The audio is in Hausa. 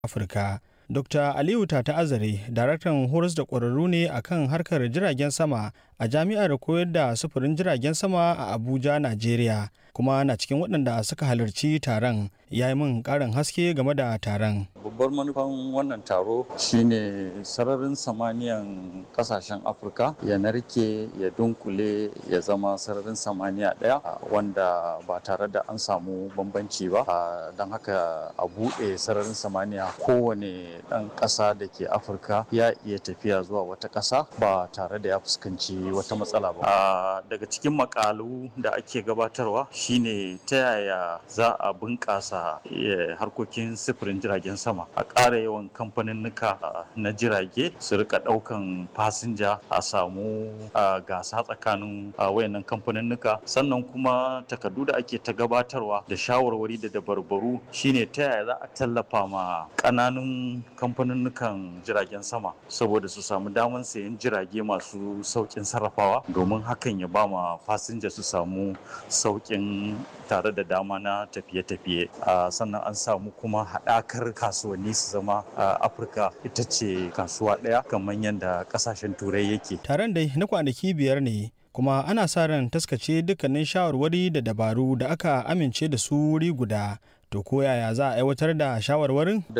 Afirka. Dr. Aliyu Tata Azare, daraktan horas da ƙwararru ne akan harkar jiragen sama a jami'ar koyar da sufurin jiragen sama a Abuja, Najeriya, kuma na cikin waɗanda suka halarci taron. Ya yi min ƙarin haske game da taron. Babbar manufan wannan taro shine sararin samaniyan kasashen Afirka ya narke ya dunkule ya zama sararin samaniya ɗaya wanda ba tare da an samu bambanci ba. Don haka a buɗe sararin samaniya kowane ɗan ƙasa da ke Afirka ya iya tafiya zuwa wata ƙasa ba tare da ya fuskanci wata matsala ba. Daga cikin makalu da ake gabatarwa shine ta yaya za a bunƙasa harkokin sufurin jiragen sama a ƙara yawan kamfaninnika na jirage su rika ɗaukan fasinja a samu gasa tsakanin wayannan kamfaninnika sannan kuma takardu da ake ta gabatarwa da shawarwari da dabarbaru shine ta yaya za a tallafa ma ƙananun kamfaninnikan jiragen sama saboda su samu damar sayan jirage masu sauƙin sarrafawa domin hakan ya ba ma fasinja su samu sauƙin tare da dama na tafiye-tafiye sannan an samu kuma haɗakar kasuwanni su zama afirka ita ce kasuwa ɗaya kamar yadda ƙasashen turai yake Taron dai na kwanaki biyar ne kuma ana sa ran taskace dukkanin shawarwari da dabaru da aka amince da su wuri guda to ko yaya za a aiwatar da shawarwarin